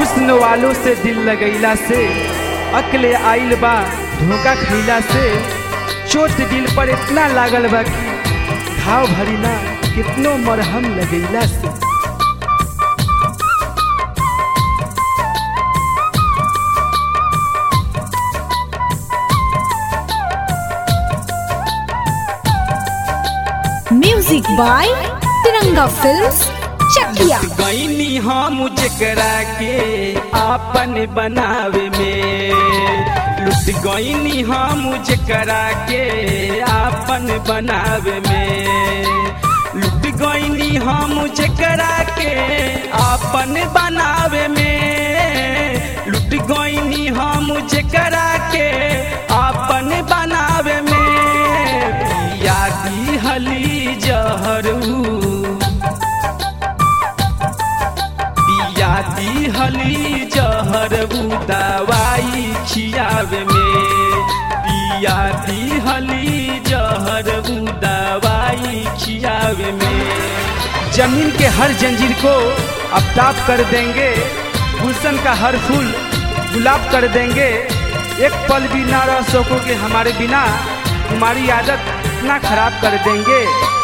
हुस्न वालों से दिल लगैला से अकले आइल बा धोखा खैला से चोट दिल पर इतना लागल बा कि घाव भरी ना कितनो मरहम लगैला से music by Tiranga films Chakia गईनी हम जेकरा के आपन बनावे में लुट गईनी हम जेकरा के आपन बनावे में लुट गईनी हम जेकरा के आपन बनावे में लुट गईनी हम जेकरा के आपन बनावे में यादी हली जहरू पियाती हली जहर दवाई खियावे में पियाती हली जहर दवाई खियावे में जमीन के हर जंजीर को अपताप कर देंगे गुलशन का हर फूल गुलाब कर देंगे एक पल भी ना रह सकोगे हमारे बिना तुम्हारी आदत इतना खराब कर देंगे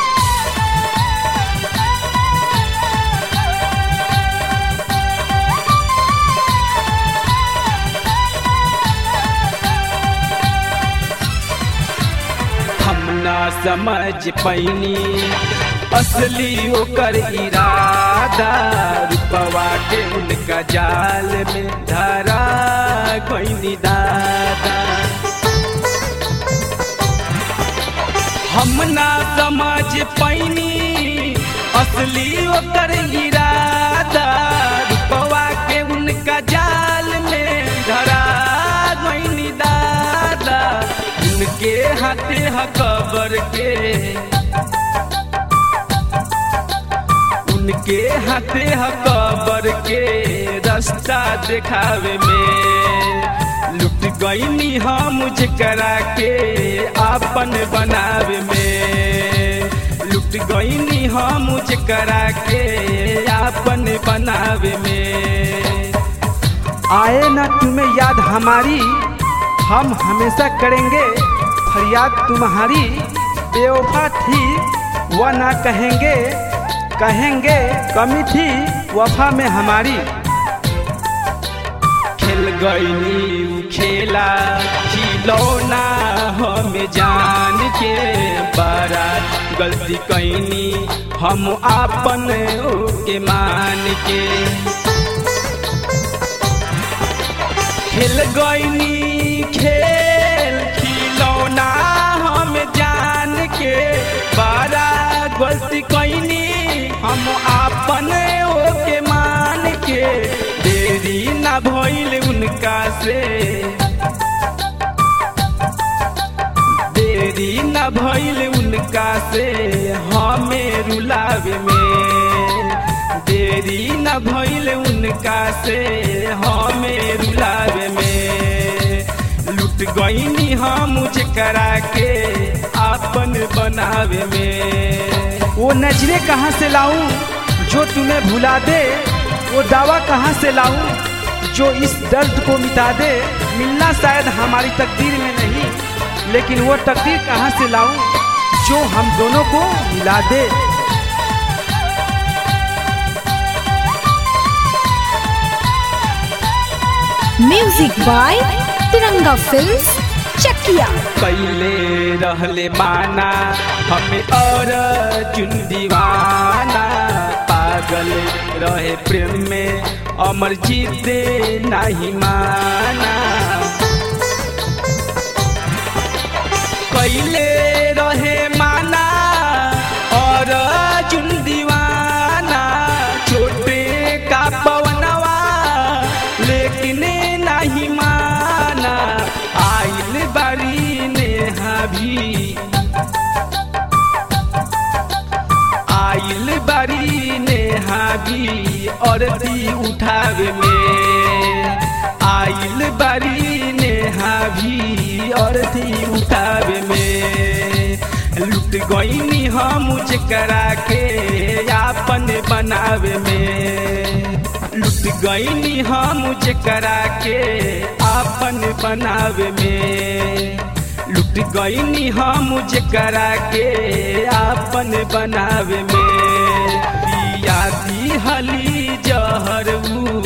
हम ना समझ पैनी असली ओकर इरादा रूपवा के उनका जाल में धरा कोई दादा हम ना समझ पैनी असली ओकर इरादा रूपवा के उनका जाल में धरा कोई दादा उनके हाथे हकबर के उनके हाथे हकबर के रास्ता दिखावे में लुट गईनी हम करा के आपन बनावे में लुट गईनी हम करा के आपन बनावे में आए ना तुम्हें याद हमारी हम हमेशा करेंगे फरियाद तुम्हारी बेवफा थी वह ना कहेंगे कहेंगे कमी थी वफा में हमारी खेल गईनी खेला खिलौना हमें जान के बड़ा गलती कैनी हम आपन के मान के खेल गईनी खेल खिलौना हम जान के बड़ा गलती कैनी हम आपन ओके मान के देरी ना भइल उनका से देरी ना भइल उनका से हमें रुलावे में देरी न भइल उनका से हमें रुलावे में लुट गईनी हम करा के आपन बनावे में वो नजरे कहाँ से लाऊं जो तुम्हें भुला दे वो दावा कहाँ से लाऊं जो इस दर्द को मिटा दे मिलना शायद हमारी तकदीर में नहीं लेकिन वो तकदीर कहाँ से लाऊं जो हम दोनों को मिला दे music by Tiranga films Chakia कैले रहले माना हमें और चुन दीवाना पागल रहे प्रेम में अमर जीते नहीं माना कैले रहे माना और चुन दीवाना छोटे का पवनवा लेकिन नहीं माना आइल बारी नेहा भी आइल बारी नेहा भी औरती उठावे में आइल बारी नेहा भी औरती उठावे में लुट गईनी हम करा के आपन बनावे में लुट गईनी हम जेकरा के आपन बनावे में लुट गईनी हम जेकरा के आपन बनावे में पिया दी हली जहर ऊ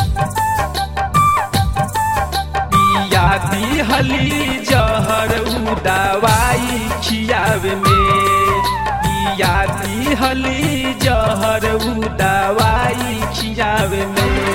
पिया दी हली जहर ऊ दवाई खियावे में पिया दी हली जहर ऊ दवाई खियावे में